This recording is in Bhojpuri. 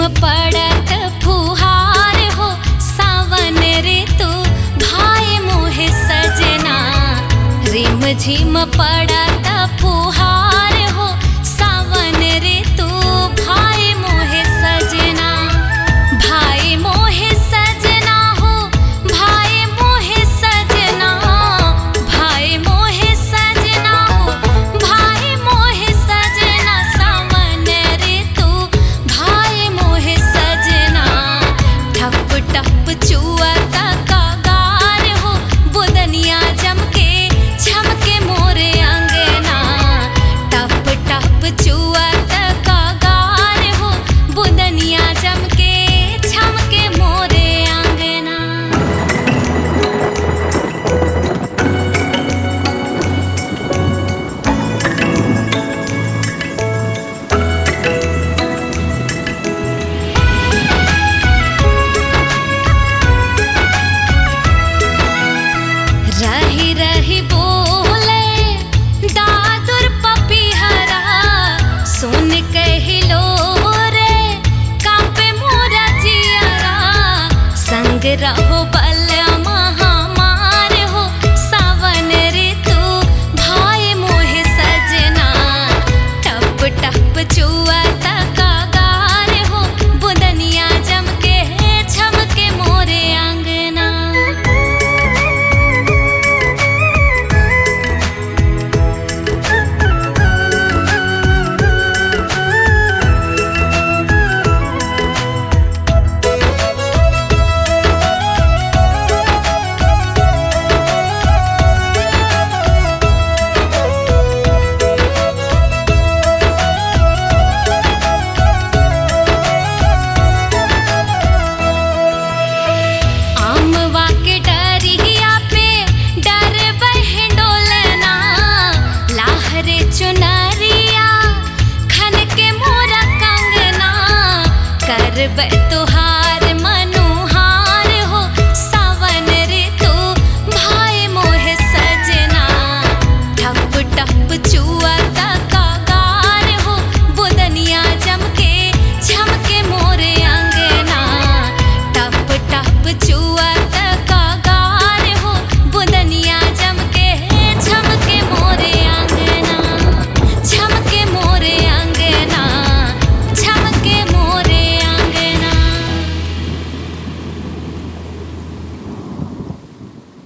पड़त फुहार हो सावन ऋतु भाई मोहे सजना रिम झिम पड़त फुहार हो सावन ऋतु भाई मोहे सजना भाई मोहे सजना हो भाई मोहे सजना भाई मोहे सजना हो भाई मोहे सजना सावन ऋतु भाई मोहे सजना ठप टप चुअता कागार हो बुदनिया जमके झमके मोरे अंगना टप टप चुअता कागार हो बुदनिया जमके झमके मोरे अंगना रही रही बोले दादुर पपीहरा सुन कहिलो रे कापे मोरा जियरा संग रहो बल महामार हो सावन ऋतु भाई मोहे सजना टप टप चुआ कागार हो बुदनिया जमके झमके मोरे आंगना आमवा के डरिया पे डर बहडोलना लाहरे चुनरिया खन के मोरा कंगना करब तुहार